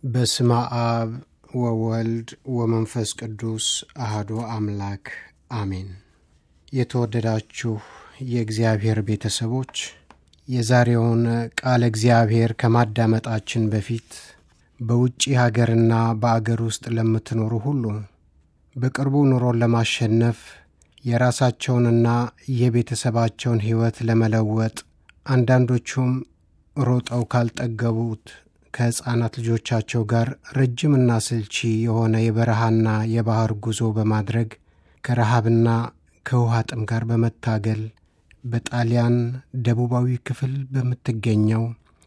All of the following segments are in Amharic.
በስመ አብ ወወልድ ወመንፈስ ቅዱስ አህዶ አምላክ አሜን። የተወደዳችሁ የእግዚአብሔር ቤተሰቦች የዛሬውን ቃለ እግዚአብሔር ከማዳመጣችን በፊት በውጭ ሀገርና በአገር ውስጥ ለምትኖሩ ሁሉ በቅርቡ ኑሮን ለማሸነፍ የራሳቸውንና የቤተሰባቸውን ሕይወት ለመለወጥ አንዳንዶቹም ሮጠው ካልጠገቡት ከሕፃናት ልጆቻቸው ጋር ረጅምና ስልቺ የሆነ የበረሃና የባሕር ጉዞ በማድረግ ከረሃብና ከውሃ ጥም ጋር በመታገል በጣሊያን ደቡባዊ ክፍል በምትገኘው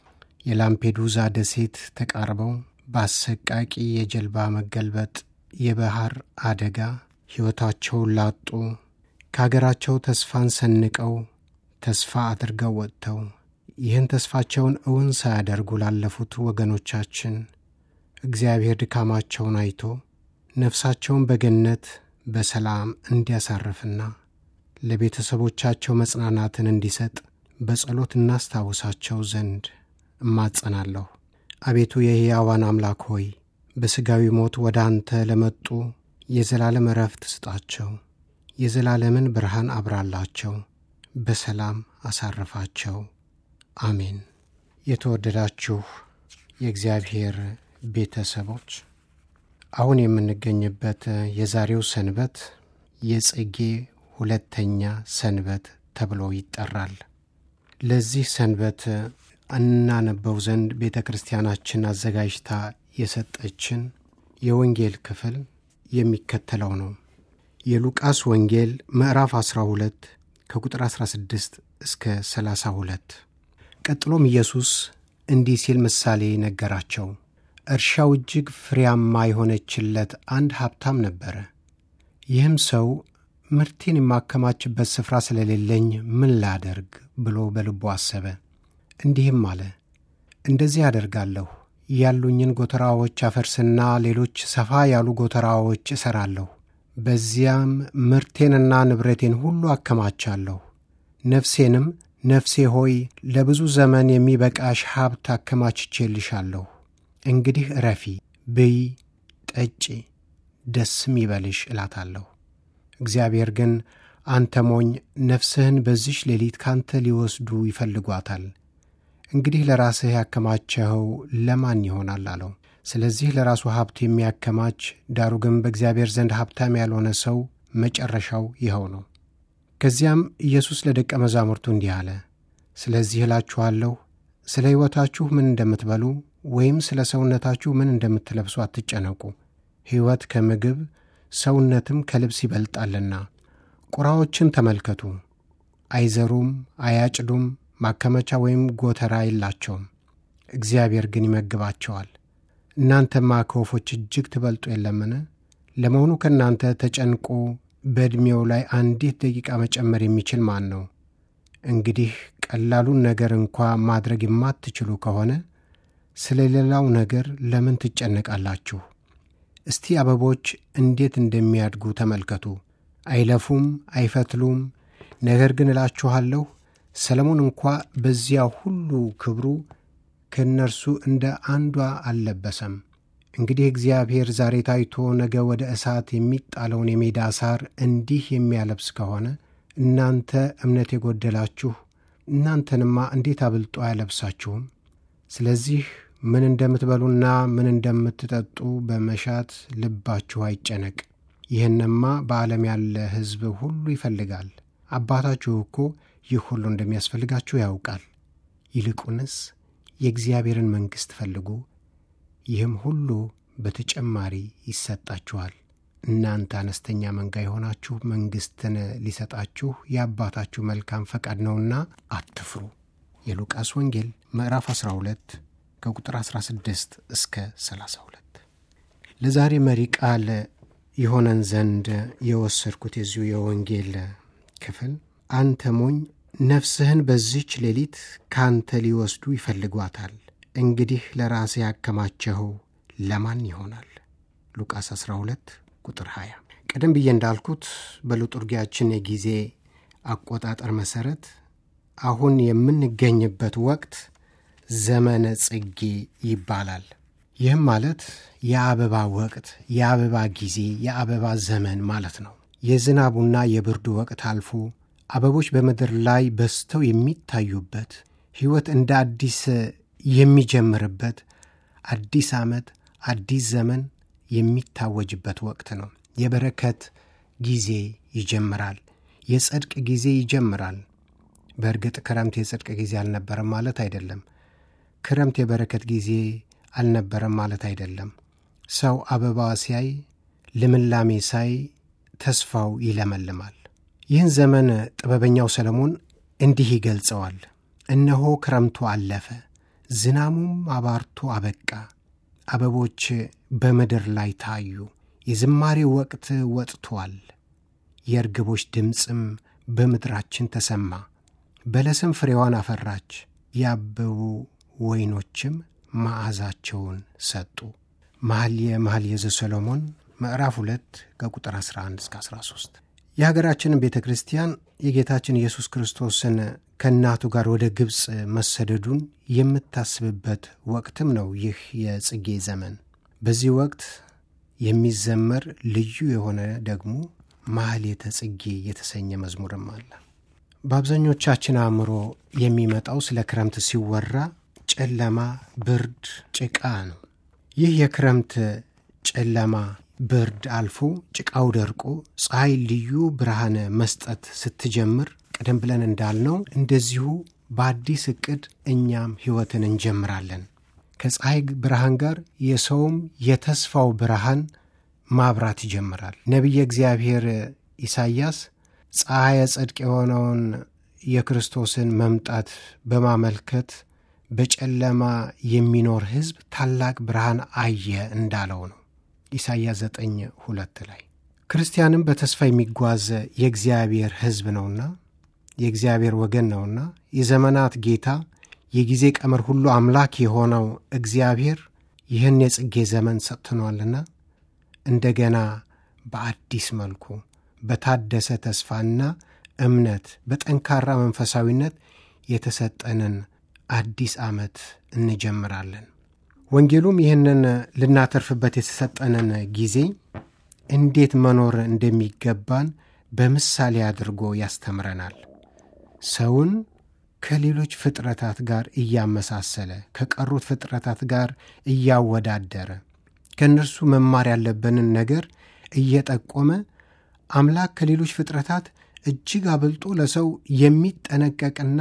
የላምፔዱዛ ደሴት ተቃርበው በአሰቃቂ የጀልባ መገልበጥ የባሕር አደጋ ሕይወታቸውን ላጡ ከአገራቸው ተስፋን ሰንቀው ተስፋ አድርገው ወጥተው ይህን ተስፋቸውን እውን ሳያደርጉ ላለፉት ወገኖቻችን እግዚአብሔር ድካማቸውን አይቶ ነፍሳቸውን በገነት በሰላም እንዲያሳርፍና ለቤተሰቦቻቸው መጽናናትን እንዲሰጥ በጸሎት እናስታውሳቸው ዘንድ እማጸናለሁ። አቤቱ የሕያዋን አምላክ ሆይ በሥጋዊ ሞት ወደ አንተ ለመጡ የዘላለም ዕረፍት ስጣቸው፣ የዘላለምን ብርሃን አብራላቸው፣ በሰላም አሳርፋቸው። አሜን። የተወደዳችሁ የእግዚአብሔር ቤተሰቦች አሁን የምንገኝበት የዛሬው ሰንበት የጽጌ ሁለተኛ ሰንበት ተብሎ ይጠራል። ለዚህ ሰንበት እናነበው ዘንድ ቤተ ክርስቲያናችን አዘጋጅታ የሰጠችን የወንጌል ክፍል የሚከተለው ነው። የሉቃስ ወንጌል ምዕራፍ 12 ከቁጥር 16 እስከ 32። ቀጥሎም ኢየሱስ እንዲህ ሲል ምሳሌ ነገራቸው። እርሻው እጅግ ፍሬያማ የሆነችለት አንድ ሀብታም ነበረ። ይህም ሰው ምርቴን የማከማችበት ስፍራ ስለሌለኝ ምን ላደርግ ብሎ በልቡ አሰበ። እንዲህም አለ፣ እንደዚህ አደርጋለሁ፣ ያሉኝን ጎተራዎች አፈርስና ሌሎች ሰፋ ያሉ ጎተራዎች እሠራለሁ። በዚያም ምርቴንና ንብረቴን ሁሉ አከማቻለሁ። ነፍሴንም ነፍሴ ሆይ ለብዙ ዘመን የሚበቃሽ ሀብት አከማችቼልሻለሁ። እንግዲህ እረፊ፣ ብይ፣ ጠጪ፣ ደስም ይበልሽ እላታለሁ። እግዚአብሔር ግን አንተ ሞኝ፣ ነፍስህን በዚሽ ሌሊት ካንተ ሊወስዱ ይፈልጓታል። እንግዲህ ለራስህ ያከማቸኸው ለማን ይሆናል አለው። ስለዚህ ለራሱ ሀብት የሚያከማች ዳሩ ግን በእግዚአብሔር ዘንድ ሀብታም ያልሆነ ሰው መጨረሻው ይኸው ነው። ከዚያም ኢየሱስ ለደቀ መዛሙርቱ እንዲህ አለ፣ ስለዚህ እላችኋለሁ ስለ ሕይወታችሁ ምን እንደምትበሉ ወይም ስለ ሰውነታችሁ ምን እንደምትለብሱ አትጨነቁ። ሕይወት ከምግብ ሰውነትም ከልብስ ይበልጣልና። ቁራዎችን ተመልከቱ፣ አይዘሩም፣ አያጭዱም፣ ማከመቻ ወይም ጎተራ የላቸውም፣ እግዚአብሔር ግን ይመግባቸዋል። እናንተማ ከወፎች እጅግ ትበልጡ የለምን? ለመሆኑ ከእናንተ ተጨንቆ በዕድሜው ላይ አንዲት ደቂቃ መጨመር የሚችል ማን ነው? እንግዲህ ቀላሉን ነገር እንኳ ማድረግ የማትችሉ ከሆነ ስለ ሌላው ነገር ለምን ትጨነቃላችሁ? እስቲ አበቦች እንዴት እንደሚያድጉ ተመልከቱ። አይለፉም፣ አይፈትሉም። ነገር ግን እላችኋለሁ ሰለሞን እንኳ በዚያ ሁሉ ክብሩ ከእነርሱ እንደ አንዷ አልለበሰም። እንግዲህ እግዚአብሔር ዛሬ ታይቶ ነገ ወደ እሳት የሚጣለውን የሜዳ ሳር እንዲህ የሚያለብስ ከሆነ እናንተ እምነት የጎደላችሁ እናንተንማ እንዴት አብልጦ አያለብሳችሁም? ስለዚህ ምን እንደምትበሉና ምን እንደምትጠጡ በመሻት ልባችሁ አይጨነቅ። ይህንማ በዓለም ያለ ሕዝብ ሁሉ ይፈልጋል። አባታችሁ እኮ ይህ ሁሉ እንደሚያስፈልጋችሁ ያውቃል። ይልቁንስ የእግዚአብሔርን መንግሥት ፈልጉ፣ ይህም ሁሉ በተጨማሪ ይሰጣችኋል። እናንተ አነስተኛ መንጋ የሆናችሁ መንግሥትን ሊሰጣችሁ የአባታችሁ መልካም ፈቃድ ነውና አትፍሩ። የሉቃስ ወንጌል ምዕራፍ 12 ከቁጥር 16 እስከ 32። ለዛሬ መሪ ቃል የሆነን ዘንድ የወሰድኩት የዚሁ የወንጌል ክፍል አንተ ሞኝ ነፍስህን በዚች ሌሊት ካንተ ሊወስዱ ይፈልጓታል። እንግዲህ ለራስህ ያከማቸኸው ለማን ይሆናል? ሉቃስ 12 ቁጥር 20። ቀደም ብዬ እንዳልኩት በሊጡርጊያችን የጊዜ አቆጣጠር መሠረት አሁን የምንገኝበት ወቅት ዘመነ ጽጌ ይባላል። ይህም ማለት የአበባ ወቅት፣ የአበባ ጊዜ፣ የአበባ ዘመን ማለት ነው። የዝናቡና የብርዱ ወቅት አልፎ አበቦች በምድር ላይ በዝተው የሚታዩበት ሕይወት እንደ አዲስ የሚጀምርበት አዲስ ዓመት፣ አዲስ ዘመን የሚታወጅበት ወቅት ነው። የበረከት ጊዜ ይጀምራል። የጽድቅ ጊዜ ይጀምራል። በእርግጥ ክረምት የጽድቅ ጊዜ አልነበረም ማለት አይደለም። ክረምት የበረከት ጊዜ አልነበረም ማለት አይደለም። ሰው አበባ ሲያይ፣ ልምላሜ ሳይ ተስፋው ይለመልማል። ይህን ዘመን ጥበበኛው ሰለሞን እንዲህ ይገልጸዋል። እነሆ ክረምቱ አለፈ፣ ዝናሙም አባርቶ አበቃ፣ አበቦች በምድር ላይ ታዩ፣ የዝማሬ ወቅት ወጥቷል፣ የእርግቦች ድምፅም በምድራችን ተሰማ፣ በለስም ፍሬዋን አፈራች፣ ያበቡ ወይኖችም መዓዛቸውን ሰጡ። መኃልየ መኃልየ ዘሰሎሞን ምዕራፍ 2 ከቁጥር 11 እስከ 13። የሀገራችንን ቤተ ክርስቲያን የጌታችን ኢየሱስ ክርስቶስን ከእናቱ ጋር ወደ ግብፅ መሰደዱን የምታስብበት ወቅትም ነው ይህ የጽጌ ዘመን። በዚህ ወቅት የሚዘመር ልዩ የሆነ ደግሞ ማኅሌተ ጽጌ የተሰኘ መዝሙርም አለ። በአብዛኞቻችን አእምሮ የሚመጣው ስለ ክረምት ሲወራ ጨለማ፣ ብርድ፣ ጭቃ ነው። ይህ የክረምት ጨለማ ብርድ አልፎ ጭቃው ደርቆ ፀሐይ ልዩ ብርሃን መስጠት ስትጀምር ቀደም ብለን እንዳልነው እንደዚሁ በአዲስ ዕቅድ እኛም ሕይወትን እንጀምራለን። ከፀሐይ ብርሃን ጋር የሰውም የተስፋው ብርሃን ማብራት ይጀምራል። ነቢየ እግዚአብሔር ኢሳይያስ ፀሐየ ጽድቅ የሆነውን የክርስቶስን መምጣት በማመልከት በጨለማ የሚኖር ሕዝብ ታላቅ ብርሃን አየ እንዳለው ነው። ኢሳይያስ 9 ሁለት ላይ ክርስቲያንም በተስፋ የሚጓዝ የእግዚአብሔር ሕዝብ ነውና የእግዚአብሔር ወገን ነውና የዘመናት ጌታ የጊዜ ቀመር ሁሉ አምላክ የሆነው እግዚአብሔር ይህን የጽጌ ዘመን ሰጥተኗልና እንደገና በአዲስ መልኩ በታደሰ ተስፋና እምነት በጠንካራ መንፈሳዊነት የተሰጠንን አዲስ ዓመት እንጀምራለን። ወንጌሉም ይህንን ልናተርፍበት የተሰጠንን ጊዜ እንዴት መኖር እንደሚገባን በምሳሌ አድርጎ ያስተምረናል። ሰውን ከሌሎች ፍጥረታት ጋር እያመሳሰለ ከቀሩት ፍጥረታት ጋር እያወዳደረ ከእነርሱ መማር ያለብንን ነገር እየጠቆመ አምላክ ከሌሎች ፍጥረታት እጅግ አብልጦ ለሰው የሚጠነቀቅና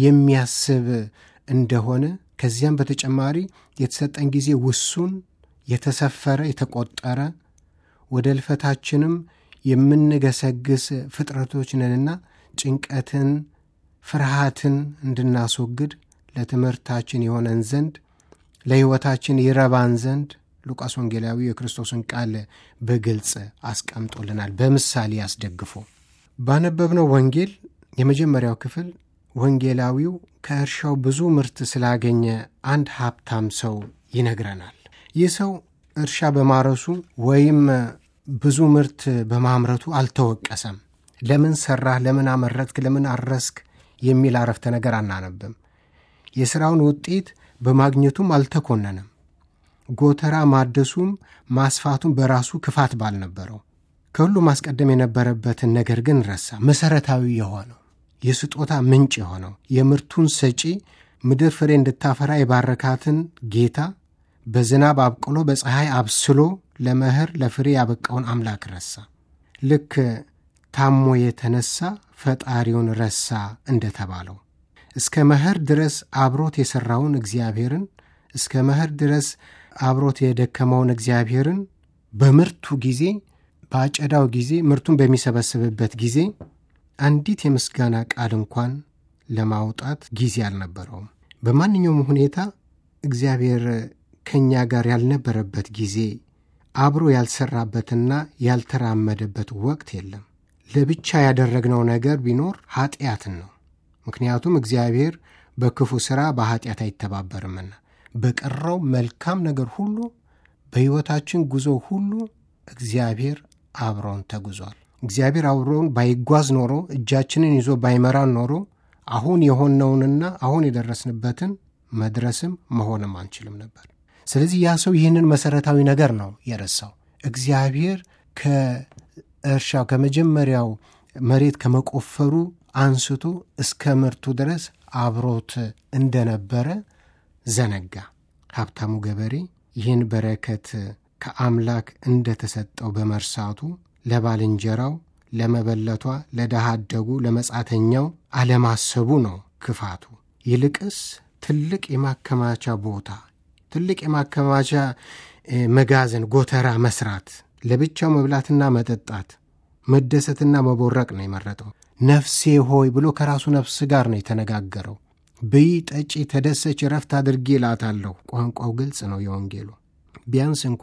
የሚያስብ እንደሆነ ከዚያም በተጨማሪ የተሰጠን ጊዜ ውሱን፣ የተሰፈረ፣ የተቆጠረ ወደ ልፈታችንም የምንገሰግስ ፍጥረቶች ነንና ጭንቀትን፣ ፍርሃትን እንድናስወግድ ለትምህርታችን የሆነን ዘንድ ለሕይወታችን ይረባን ዘንድ ሉቃስ ወንጌላዊ የክርስቶስን ቃል በግልጽ አስቀምጦልናል፣ በምሳሌ አስደግፎ። ባነበብነው ወንጌል የመጀመሪያው ክፍል ወንጌላዊው ከእርሻው ብዙ ምርት ስላገኘ አንድ ሀብታም ሰው ይነግረናል። ይህ ሰው እርሻ በማረሱ ወይም ብዙ ምርት በማምረቱ አልተወቀሰም። ለምን ሰራህ፣ ለምን አመረትክ፣ ለምን አረስክ የሚል አረፍተ ነገር አናነብም። የሥራውን ውጤት በማግኘቱም አልተኮነንም። ጎተራ ማደሱም ማስፋቱም በራሱ ክፋት ባልነበረው ከሁሉ ማስቀደም የነበረበትን ነገር ግን ረሳ። መሠረታዊ የሆነው የስጦታ ምንጭ የሆነው የምርቱን ሰጪ ምድር ፍሬ እንድታፈራ የባረካትን ጌታ በዝናብ አብቅሎ በፀሐይ አብስሎ ለመኸር ለፍሬ ያበቃውን አምላክ ረሳ። ልክ ታሞ የተነሳ ፈጣሪውን ረሳ እንደተባለው እስከ መኸር ድረስ አብሮት የሠራውን እግዚአብሔርን እስከ መኸር ድረስ አብሮት የደከመውን እግዚአብሔርን በምርቱ ጊዜ በአጨዳው ጊዜ ምርቱን በሚሰበስብበት ጊዜ አንዲት የምስጋና ቃል እንኳን ለማውጣት ጊዜ አልነበረውም። በማንኛውም ሁኔታ እግዚአብሔር ከእኛ ጋር ያልነበረበት ጊዜ አብሮ ያልሰራበትና ያልተራመደበት ወቅት የለም። ለብቻ ያደረግነው ነገር ቢኖር ኃጢአትን ነው። ምክንያቱም እግዚአብሔር በክፉ ሥራ በኃጢአት አይተባበርምና። በቀረው መልካም ነገር ሁሉ በሕይወታችን ጉዞ ሁሉ እግዚአብሔር አብሮን ተጉዟል። እግዚአብሔር አብሮን ባይጓዝ ኖሮ እጃችንን ይዞ ባይመራን ኖሮ አሁን የሆነውንና አሁን የደረስንበትን መድረስም መሆንም አንችልም ነበር። ስለዚህ ያ ሰው ይህንን መሰረታዊ ነገር ነው የረሳው። እግዚአብሔር ከእርሻው ከመጀመሪያው መሬት ከመቆፈሩ አንስቶ እስከ ምርቱ ድረስ አብሮት እንደነበረ ዘነጋ። ሀብታሙ ገበሬ ይህን በረከት ከአምላክ እንደተሰጠው በመርሳቱ ለባልንጀራው፣ ለመበለቷ፣ ለድሃ አደጉ፣ ለመጻተኛው አለማሰቡ ነው ክፋቱ። ይልቅስ ትልቅ የማከማቻ ቦታ ትልቅ የማከማቻ መጋዘን ጎተራ መስራት፣ ለብቻው መብላትና መጠጣት፣ መደሰትና መቦረቅ ነው የመረጠው። ነፍሴ ሆይ ብሎ ከራሱ ነፍስ ጋር ነው የተነጋገረው። ብይ፣ ጠጪ፣ ተደሰች፣ ረፍት አድርጌ እላታለሁ። ቋንቋው ግልጽ ነው የወንጌሉ። ቢያንስ እንኳ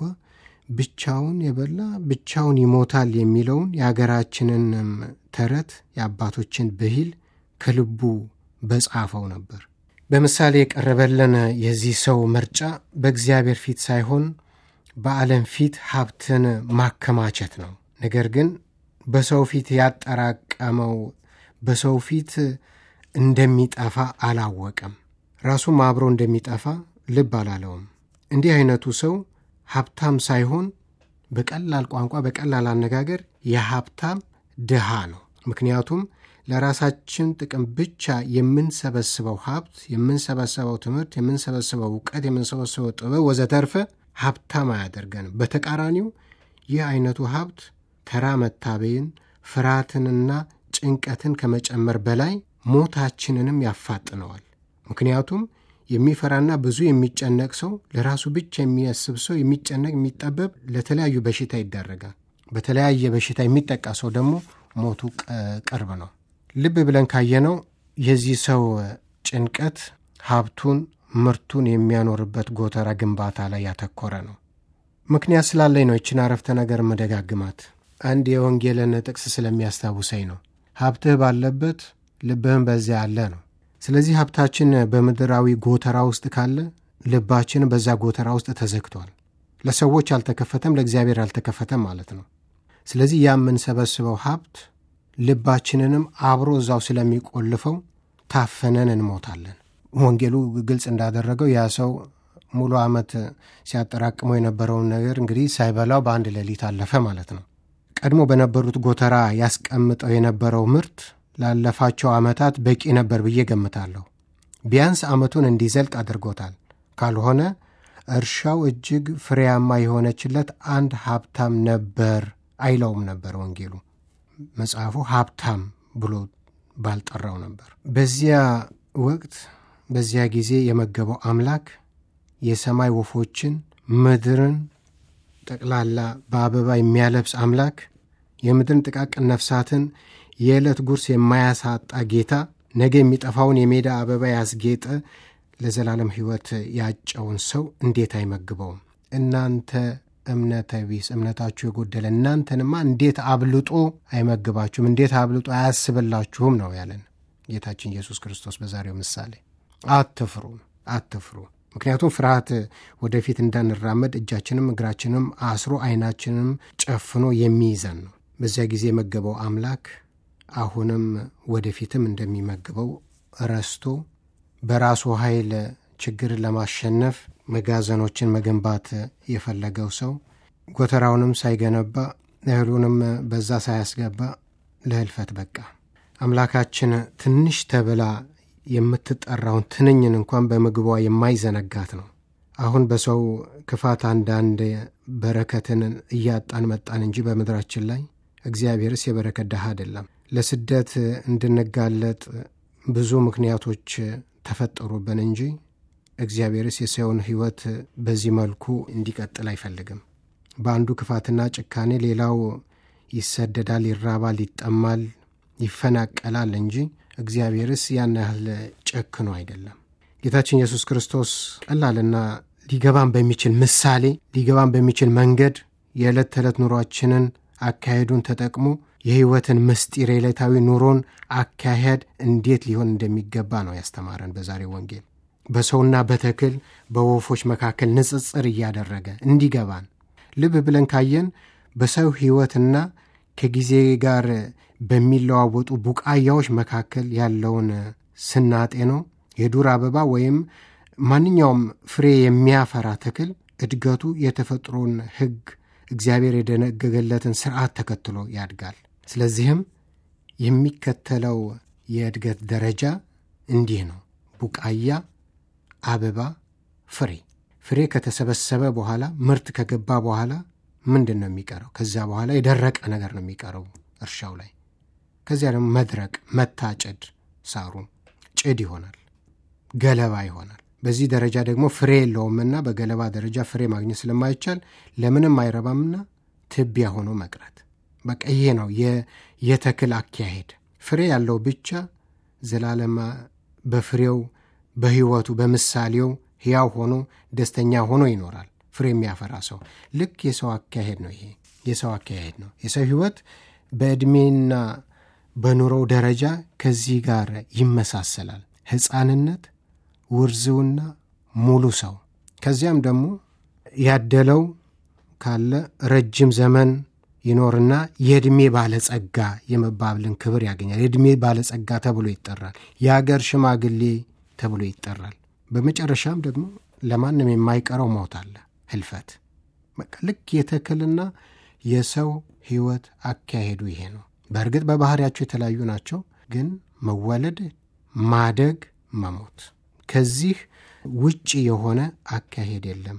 ብቻውን የበላ ብቻውን ይሞታል የሚለውን የአገራችንንም ተረት የአባቶችን ብሂል ከልቡ በጻፈው ነበር። በምሳሌ የቀረበልን የዚህ ሰው ምርጫ በእግዚአብሔር ፊት ሳይሆን በዓለም ፊት ሀብትን ማከማቸት ነው። ነገር ግን በሰው ፊት ያጠራቀመው በሰው ፊት እንደሚጠፋ አላወቀም። ራሱም አብሮ እንደሚጠፋ ልብ አላለውም። እንዲህ አይነቱ ሰው ሀብታም ሳይሆን በቀላል ቋንቋ በቀላል አነጋገር የሀብታም ድሃ ነው። ምክንያቱም ለራሳችን ጥቅም ብቻ የምንሰበስበው ሀብት፣ የምንሰበሰበው ትምህርት፣ የምንሰበስበው እውቀት፣ የምንሰበስበው ጥበብ ወዘተርፈ ሀብታም አያደርገንም። በተቃራኒው ይህ አይነቱ ሀብት ተራ መታበይን፣ ፍርሃትንና ጭንቀትን ከመጨመር በላይ ሞታችንንም ያፋጥነዋል። ምክንያቱም የሚፈራና ብዙ የሚጨነቅ ሰው ለራሱ ብቻ የሚያስብ ሰው የሚጨነቅ የሚጠበብ ለተለያዩ በሽታ ይዳረጋል። በተለያየ በሽታ የሚጠቃ ሰው ደግሞ ሞቱ ቅርብ ነው። ልብ ብለን ካየነው የዚህ ሰው ጭንቀት ሀብቱን ምርቱን የሚያኖርበት ጎተራ ግንባታ ላይ ያተኮረ ነው። ምክንያት ስላለኝ ነው ይችን አረፍተ ነገር መደጋግማት። አንድ የወንጌልን ጥቅስ ስለሚያስታውሰኝ ነው። ሀብትህ ባለበት ልብህም በዚያ አለ ነው። ስለዚህ ሀብታችን በምድራዊ ጎተራ ውስጥ ካለ ልባችን በዛ ጎተራ ውስጥ ተዘግቷል። ለሰዎች አልተከፈተም፣ ለእግዚአብሔር አልተከፈተም ማለት ነው። ስለዚህ ያ የምንሰበስበው ሀብት ልባችንንም አብሮ እዛው ስለሚቆልፈው ታፈነን እንሞታለን። ወንጌሉ ግልጽ እንዳደረገው ያ ሰው ሙሉ ዓመት ሲያጠራቅመው የነበረውን ነገር እንግዲህ ሳይበላው በአንድ ሌሊት አለፈ ማለት ነው። ቀድሞ በነበሩት ጎተራ ያስቀምጠው የነበረው ምርት ላለፋቸው ዓመታት በቂ ነበር ብዬ ገምታለሁ። ቢያንስ ዓመቱን እንዲዘልቅ አድርጎታል። ካልሆነ እርሻው እጅግ ፍሬያማ የሆነችለት አንድ ሀብታም ነበር አይለውም ነበር ወንጌሉ። መጽሐፉ ሀብታም ብሎ ባልጠራው ነበር። በዚያ ወቅት በዚያ ጊዜ የመገበው አምላክ የሰማይ ወፎችን ምድርን ጠቅላላ በአበባ የሚያለብስ አምላክ የምድርን ጥቃቅን ነፍሳትን የዕለት ጉርስ የማያሳጣ ጌታ ነገ የሚጠፋውን የሜዳ አበባ ያስጌጠ ለዘላለም ሕይወት ያጨውን ሰው እንዴት አይመግበውም? እናንተ እምነተ ቢስ እምነታችሁ የጎደለ እናንተንማ እንዴት አብልጦ አይመግባችሁም? እንዴት አብልጦ አያስብላችሁም? ነው ያለን ጌታችን ኢየሱስ ክርስቶስ በዛሬው ምሳሌ። አትፍሩ፣ አትፍሩ። ምክንያቱም ፍርሃት ወደፊት እንዳንራመድ እጃችንም እግራችንም አስሮ ዓይናችንም ጨፍኖ የሚይዘን ነው። በዚያ ጊዜ የመገበው አምላክ አሁንም ወደፊትም እንደሚመግበው ረስቶ በራሱ ኃይል ችግርን ለማሸነፍ መጋዘኖችን መገንባት የፈለገው ሰው ጎተራውንም ሳይገነባ እህሉንም በዛ ሳያስገባ ለህልፈት በቃ። አምላካችን ትንሽ ተብላ የምትጠራውን ትንኝን እንኳን በምግቧ የማይዘነጋት ነው። አሁን በሰው ክፋት አንዳንድ በረከትን እያጣን መጣን እንጂ በምድራችን ላይ እግዚአብሔርስ የበረከት ድሃ አይደለም። ለስደት እንድንጋለጥ ብዙ ምክንያቶች ተፈጠሩብን እንጂ እግዚአብሔርስ የሰውን ሕይወት በዚህ መልኩ እንዲቀጥል አይፈልግም። በአንዱ ክፋትና ጭካኔ ሌላው ይሰደዳል፣ ይራባል፣ ይጠማል፣ ይፈናቀላል እንጂ እግዚአብሔርስ ያን ያህል ጨክኖ አይደለም። ጌታችን ኢየሱስ ክርስቶስ ቀላልና ሊገባን በሚችል ምሳሌ ሊገባን በሚችል መንገድ የዕለት ተዕለት ኑሯችንን አካሄዱን ተጠቅሞ የሕይወትን ምስጢር የዕለታዊ ኑሮን አካሄድ እንዴት ሊሆን እንደሚገባ ነው ያስተማረን በዛሬው ወንጌል። በሰውና በተክል በወፎች መካከል ንጽጽር እያደረገ እንዲገባን ልብ ብለን ካየን በሰው ሕይወትና ከጊዜ ጋር በሚለዋወጡ ቡቃያዎች መካከል ያለውን ስናጤ ነው የዱር አበባ ወይም ማንኛውም ፍሬ የሚያፈራ ተክል እድገቱ የተፈጥሮን ሕግ እግዚአብሔር የደነገገለትን ስርዓት ተከትሎ ያድጋል። ስለዚህም የሚከተለው የእድገት ደረጃ እንዲህ ነው። ቡቃያ፣ አበባ፣ ፍሬ። ፍሬ ከተሰበሰበ በኋላ ምርት ከገባ በኋላ ምንድን ነው የሚቀረው? ከዚያ በኋላ የደረቀ ነገር ነው የሚቀረው እርሻው ላይ። ከዚያ ደግሞ መድረቅ፣ መታጨድ፣ ሳሩ ጭድ ይሆናል፣ ገለባ ይሆናል። በዚህ ደረጃ ደግሞ ፍሬ የለውምና በገለባ ደረጃ ፍሬ ማግኘት ስለማይቻል ለምንም አይረባምና ትቢያ ሆኖ መቅረት። በቃ ይሄ ነው የተክል አካሄድ። ፍሬ ያለው ብቻ ዘላለማ በፍሬው በሕይወቱ በምሳሌው ሕያው ሆኖ ደስተኛ ሆኖ ይኖራል። ፍሬ የሚያፈራ ሰው ልክ የሰው አካሄድ ነው። ይሄ የሰው አካሄድ ነው። የሰው ሕይወት በዕድሜና በኑሮው ደረጃ ከዚህ ጋር ይመሳሰላል። ሕፃንነት፣ ውርዝውና፣ ሙሉ ሰው ከዚያም ደግሞ ያደለው ካለ ረጅም ዘመን ይኖርና የዕድሜ ባለጸጋ የመባብልን ክብር ያገኛል። የዕድሜ ባለጸጋ ተብሎ ይጠራል። የአገር ሽማግሌ ተብሎ ይጠራል። በመጨረሻም ደግሞ ለማንም የማይቀረው ሞት አለ፣ ህልፈት። በቃ ልክ የተክልና የሰው ሕይወት አካሄዱ ይሄ ነው። በእርግጥ በባህሪያቸው የተለያዩ ናቸው፣ ግን መወለድ፣ ማደግ፣ መሞት ከዚህ ውጭ የሆነ አካሄድ የለም።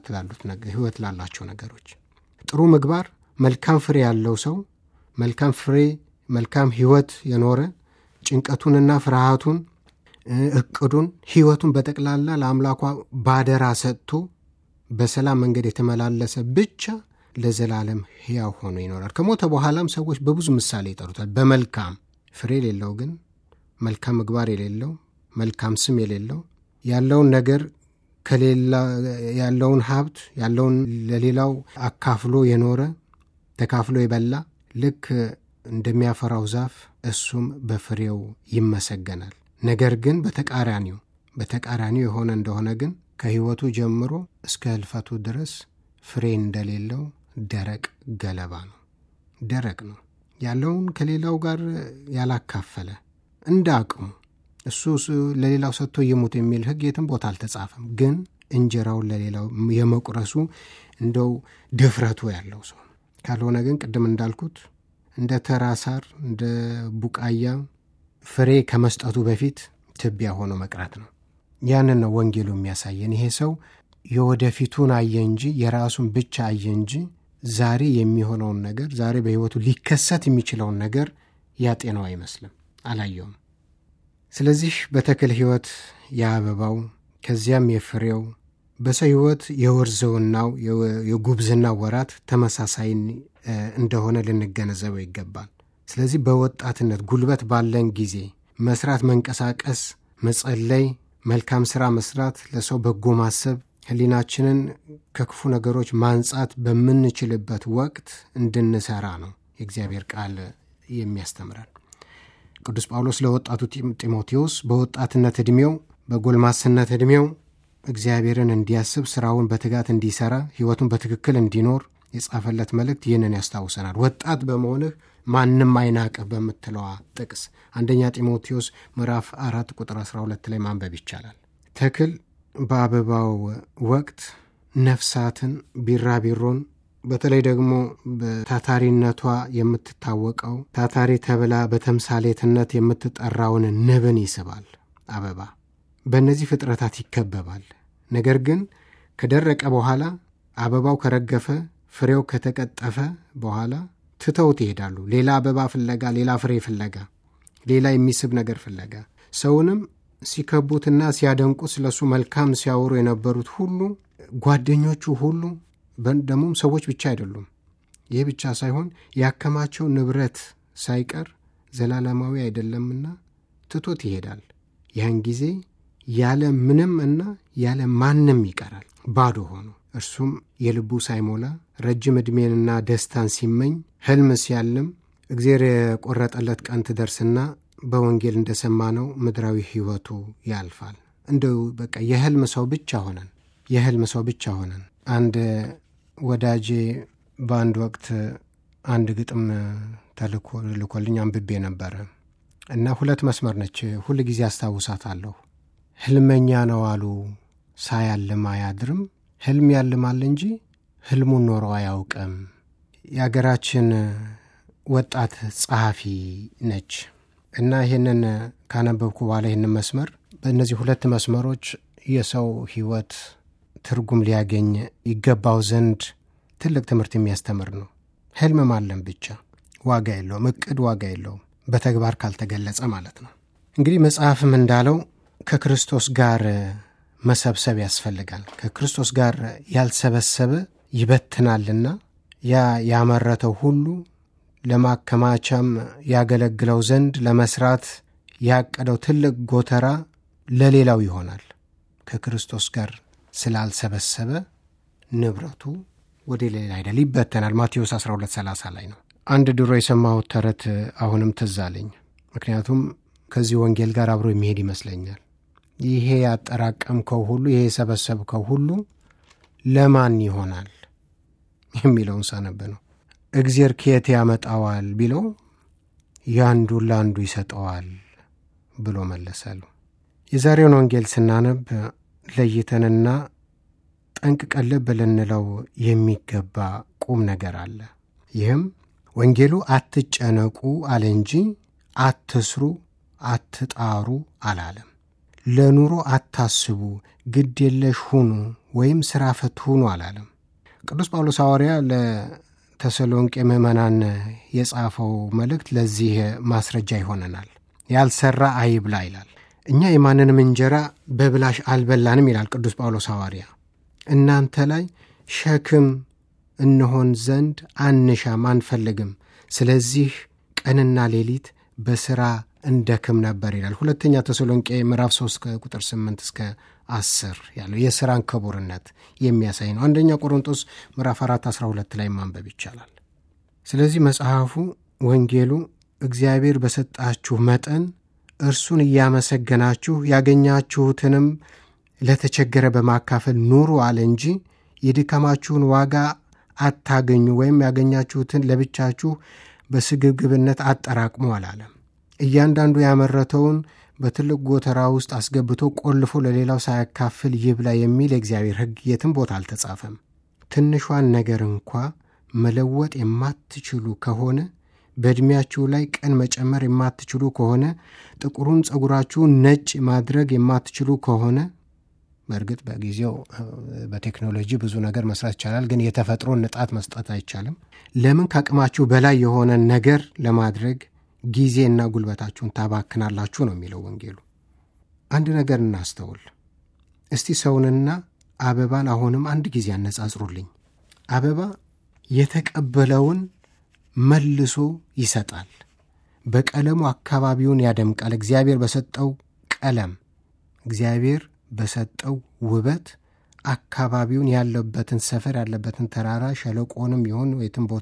ሕይወት ላላቸው ነገሮች ጥሩ ምግባር፣ መልካም ፍሬ ያለው ሰው መልካም ፍሬ፣ መልካም ሕይወት የኖረ ጭንቀቱንና ፍርሃቱን፣ እቅዱን፣ ሕይወቱን በጠቅላላ ለአምላኳ ባደራ ሰጥቶ በሰላም መንገድ የተመላለሰ ብቻ ለዘላለም ሕያው ሆኖ ይኖራል። ከሞተ በኋላም ሰዎች በብዙ ምሳሌ ይጠሩታል። በመልካም ፍሬ የሌለው ግን መልካም ምግባር የሌለው መልካም ስም የሌለው ያለውን ነገር ከሌላ ያለውን ሀብት ያለውን ለሌላው አካፍሎ የኖረ ተካፍሎ የበላ ልክ እንደሚያፈራው ዛፍ እሱም በፍሬው ይመሰገናል። ነገር ግን በተቃራኒው በተቃራኒው የሆነ እንደሆነ ግን ከሕይወቱ ጀምሮ እስከ ሕልፈቱ ድረስ ፍሬ እንደሌለው ደረቅ ገለባ ነው። ደረቅ ነው። ያለውን ከሌላው ጋር ያላካፈለ እንደ አቅሙ እሱ ለሌላው ሰጥቶ ይሙት የሚል ሕግ የትም ቦታ አልተጻፈም። ግን እንጀራውን ለሌላው የመቁረሱ እንደው ድፍረቱ ያለው ሰው ካልሆነ ግን ቅድም እንዳልኩት እንደ ተራ ሳር እንደ ቡቃያ ፍሬ ከመስጠቱ በፊት ትቢያ ሆኖ መቅረት ነው። ያንን ነው ወንጌሉ የሚያሳየን። ይሄ ሰው የወደፊቱን አየ እንጂ የራሱን ብቻ አየ እንጂ ዛሬ የሚሆነውን ነገር ዛሬ በሕይወቱ ሊከሰት የሚችለውን ነገር ያጤነው አይመስልም፣ አላየውም። ስለዚህ በተክል ሕይወት የአበባው ከዚያም የፍሬው በሰው ሕይወት የወርዘውናው የጉብዝናው ወራት ተመሳሳይ እንደሆነ ልንገነዘበው ይገባል። ስለዚህ በወጣትነት ጉልበት ባለን ጊዜ መስራት፣ መንቀሳቀስ፣ መጸለይ፣ መልካም ሥራ መስራት፣ ለሰው በጎ ማሰብ፣ ሕሊናችንን ከክፉ ነገሮች ማንጻት በምንችልበት ወቅት እንድንሰራ ነው የእግዚአብሔር ቃል የሚያስተምረን። ቅዱስ ጳውሎስ ለወጣቱ ጢሞቴዎስ በወጣትነት ዕድሜው በጎልማስነት ዕድሜው እግዚአብሔርን እንዲያስብ ስራውን በትጋት እንዲሰራ ሕይወቱን በትክክል እንዲኖር የጻፈለት መልእክት ይህንን ያስታውሰናል። ወጣት በመሆንህ ማንም አይናቅህ በምትለዋ ጥቅስ አንደኛ ጢሞቴዎስ ምዕራፍ አራት ቁጥር 12 ላይ ማንበብ ይቻላል። ተክል በአበባው ወቅት ነፍሳትን፣ ቢራቢሮን በተለይ ደግሞ በታታሪነቷ የምትታወቀው ታታሪ ተብላ በተምሳሌትነት የምትጠራውን ንብን ይስባል። አበባ በእነዚህ ፍጥረታት ይከበባል። ነገር ግን ከደረቀ በኋላ አበባው ከረገፈ፣ ፍሬው ከተቀጠፈ በኋላ ትተውት ይሄዳሉ። ሌላ አበባ ፍለጋ፣ ሌላ ፍሬ ፍለጋ፣ ሌላ የሚስብ ነገር ፍለጋ። ሰውንም ሲከቡትና ሲያደንቁ ስለሱ መልካም ሲያወሩ የነበሩት ሁሉ ጓደኞቹ ሁሉ ደግሞም ሰዎች ብቻ አይደሉም። ይህ ብቻ ሳይሆን ያከማቸው ንብረት ሳይቀር ዘላለማዊ አይደለምና ትቶት ይሄዳል። ያን ጊዜ ያለ ምንም እና ያለ ማንም ይቀራል፣ ባዶ ሆኖ እርሱም የልቡ ሳይሞላ ረጅም ዕድሜንና ደስታን ሲመኝ ሕልም ሲያልም እግዜር የቆረጠለት ቀን ትደርስና በወንጌል እንደሰማነው ምድራዊ ሕይወቱ ያልፋል። እንደው በቃ የሕልም ሰው ብቻ ሆነን የሕልም ሰው ብቻ ሆነን አንድ ወዳጄ በአንድ ወቅት አንድ ግጥም ተልኮልኝ አንብቤ ነበረ እና ሁለት መስመር ነች። ሁል ጊዜ አስታውሳታለሁ። ሕልመኛ ነው አሉ ሳያልም አያድርም። ሕልም ያልማል እንጂ ሕልሙን ኖሮ አያውቅም። የአገራችን ወጣት ጸሐፊ ነች እና ይህንን ካነበብኩ በኋላ ይህንን መስመር በእነዚህ ሁለት መስመሮች የሰው ሕይወት ትርጉም ሊያገኝ ይገባው ዘንድ ትልቅ ትምህርት የሚያስተምር ነው። ሕልም ማለም ብቻ ዋጋ የለውም። እቅድ ዋጋ የለውም፣ በተግባር ካልተገለጸ ማለት ነው። እንግዲህ መጽሐፍም እንዳለው ከክርስቶስ ጋር መሰብሰብ ያስፈልጋል። ከክርስቶስ ጋር ያልሰበሰበ ይበትናልና ያ ያመረተው ሁሉ ለማከማቻም ያገለግለው ዘንድ ለመስራት ያቀደው ትልቅ ጎተራ ለሌላው ይሆናል። ከክርስቶስ ጋር ስላልሰበሰበ ንብረቱ ወደ ሌላ አይደል፣ ይበተናል። ማቴዎስ 1230 ላይ ነው። አንድ ድሮ የሰማሁት ተረት አሁንም ትዝ አለኝ። ምክንያቱም ከዚህ ወንጌል ጋር አብሮ የሚሄድ ይመስለኛል። ይሄ ያጠራቀምከው ሁሉ ይሄ የሰበሰብከው ሁሉ ለማን ይሆናል የሚለውን ሳነብ ነው። እግዜር ከየት ያመጣዋል ቢለው ያንዱን ለአንዱ ይሰጠዋል ብሎ መለሰሉ። የዛሬውን ወንጌል ስናነብ ለይተንና ጠንቅቀን ልብ ልንለው የሚገባ ቁም ነገር አለ። ይህም ወንጌሉ አትጨነቁ አለ እንጂ አትስሩ፣ አትጣሩ አላለም። ለኑሮ አታስቡ፣ ግድ የለሽ ሁኑ ወይም ሥራ ፈት ሁኑ አላለም። ቅዱስ ጳውሎስ ሐዋርያ ለተሰሎንቄ ምዕመናን የጻፈው መልእክት ለዚህ ማስረጃ ይሆነናል። ያልሰራ አይብላ ይላል። እኛ የማንንም እንጀራ በብላሽ አልበላንም ይላል ቅዱስ ጳውሎስ ሐዋርያ። እናንተ ላይ ሸክም እንሆን ዘንድ አንሻም አንፈልግም። ስለዚህ ቀንና ሌሊት በሥራ እንደክም ነበር ይላል። ሁለተኛ ተሰሎንቄ ምዕራፍ 3 ከቁጥር 8 እስከ 10 ያለው የሥራን ክቡርነት የሚያሳይ ነው። አንደኛ ቆሮንጦስ ምዕራፍ 4 12 ላይ ማንበብ ይቻላል። ስለዚህ መጽሐፉ ወንጌሉ እግዚአብሔር በሰጣችሁ መጠን እርሱን እያመሰገናችሁ ያገኛችሁትንም ለተቸገረ በማካፈል ኑሩ አለ እንጂ የድካማችሁን ዋጋ አታገኙ ወይም ያገኛችሁትን ለብቻችሁ በስግብግብነት አጠራቅሙ አላለም። እያንዳንዱ ያመረተውን በትልቅ ጎተራ ውስጥ አስገብቶ ቆልፎ ለሌላው ሳያካፍል ይብላ የሚል የእግዚአብሔር ሕግ የትም ቦታ አልተጻፈም። ትንሿን ነገር እንኳ መለወጥ የማትችሉ ከሆነ በዕድሜያችሁ ላይ ቀን መጨመር የማትችሉ ከሆነ ጥቁሩን ፀጉራችሁን ነጭ ማድረግ የማትችሉ ከሆነ በእርግጥ በጊዜው በቴክኖሎጂ ብዙ ነገር መስራት ይቻላል፣ ግን የተፈጥሮን ንጣት መስጠት አይቻልም። ለምን ከአቅማችሁ በላይ የሆነ ነገር ለማድረግ ጊዜና ጉልበታችሁን ታባክናላችሁ ነው የሚለው ወንጌሉ። አንድ ነገር እናስተውል እስቲ። ሰውንና አበባን አሁንም አንድ ጊዜ ያነጻጽሩልኝ። አበባ የተቀበለውን መልሶ ይሰጣል። በቀለሙ አካባቢውን ያደምቃል። እግዚአብሔር በሰጠው ቀለም እግዚአብሔር በሰጠው ውበት አካባቢውን ያለበትን ሰፈር ያለበትን ተራራ ሸለቆንም ይሁን የትም ቦታ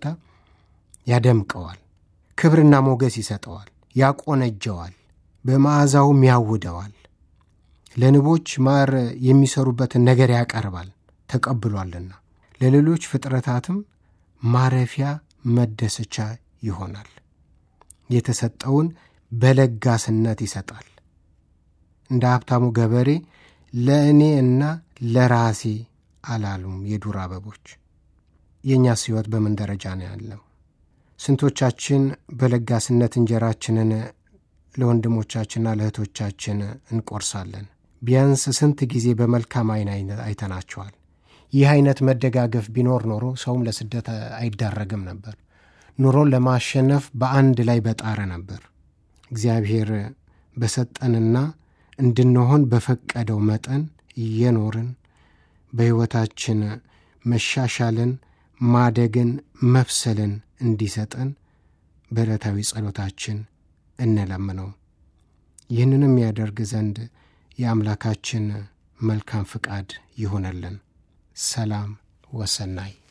ያደምቀዋል። ክብርና ሞገስ ይሰጠዋል፣ ያቆነጀዋል፣ በመዓዛውም ያውደዋል። ለንቦች ማር የሚሰሩበትን ነገር ያቀርባል ተቀብሏልና፣ ለሌሎች ፍጥረታትም ማረፊያ መደሰቻ ይሆናል። የተሰጠውን በለጋስነት ይሰጣል። እንደ ሀብታሙ ገበሬ ለእኔ እና ለራሴ አላሉም የዱር አበቦች። የእኛስ ሕይወት በምን ደረጃ ነው ያለው? ስንቶቻችን በለጋስነት እንጀራችንን ለወንድሞቻችንና ለእህቶቻችን እንቆርሳለን? ቢያንስ ስንት ጊዜ በመልካም ዓይን አይተናቸዋል? ይህ አይነት መደጋገፍ ቢኖር ኖሮ ሰውም ለስደት አይዳረግም ነበር። ኑሮን ለማሸነፍ በአንድ ላይ በጣረ ነበር። እግዚአብሔር በሰጠንና እንድንሆን በፈቀደው መጠን እየኖርን በሕይወታችን መሻሻልን፣ ማደግን፣ መብሰልን እንዲሰጠን በዕለታዊ ጸሎታችን እንለምነው። ይህንንም ያደርግ ዘንድ የአምላካችን መልካም ፍቃድ ይሆነልን። ሰላም ወሰናይ